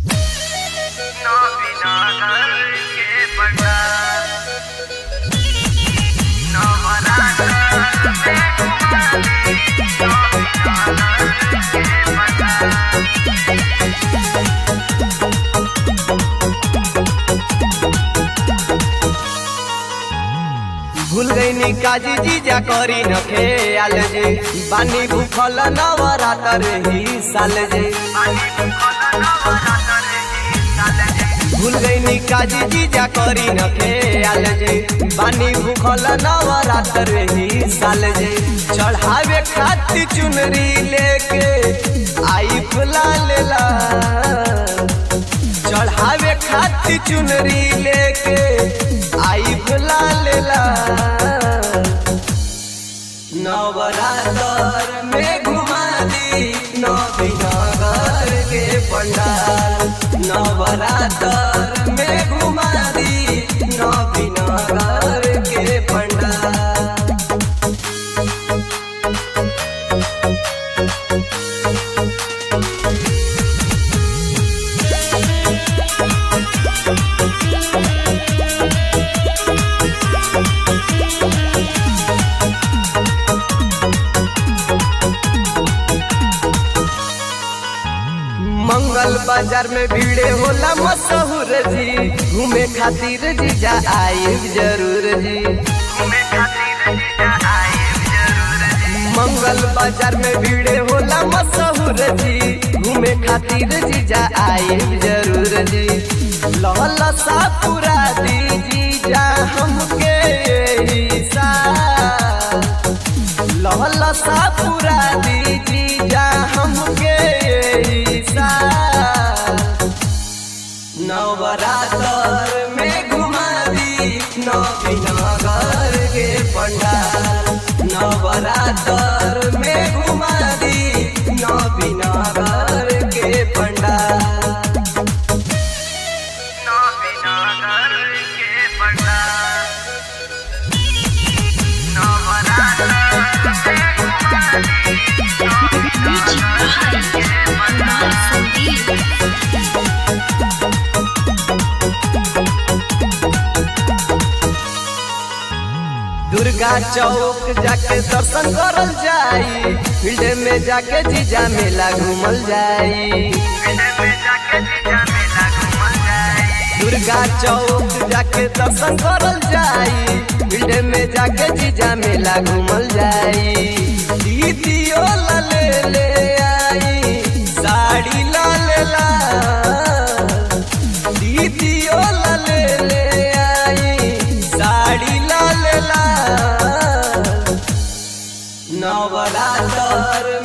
नवीनागर के बड़ा नवरात्र में भूल गईनी काजी जीजा करी न खेल जे बानी भूखल नवरातर ही साल जे भूल गईनी काजी जीजा करी न खेल जे बानी भूखल नवरातर ही साल जे चढ़ावे खातिर चुनरी लेके आई फुला लेला चढ़ावे खातिर चुनरी लेके आई फुला लेला नवरात्र में घुमा दी नवीनगर के पंडाल नवरात्र में घुमा दी नवीनगर के पंडाल मंगल बाजार में भीड़े होला मशहूर जी घूमे खातिर जीजा आई जरूर जी घूमे खातिर जीजा आए जरूर जी मंगल बाजार में भीड़े होला मशहूर जी घूमे खातिर जीजा आई जरूर जी लहल सा पूरा दी जीजा हमके यही साल लहल सा पूरा दी जीजा हमके यही साल नवरात्र में घुमा दी नवीनगर के पंडाल नवरात्र में घुमा दी नवीनगर के पंडाल नवीनागर के बड़ा नवरात्र दुर्गा चौक जाके दर्शन करल जाई फील्ड में जाके जीजा मेला घूमल जाई में जाके जीजा मेला घूमल जाए दुर्गा चौक जाके दर्शन करल जाई फील्ड में जाके जीजा मेला घूमल जाई दीदियो ला ले ले आई साड़ी ला ले ला दीदियो ला ले ले आई साड़ी ला ले ला नवरात्र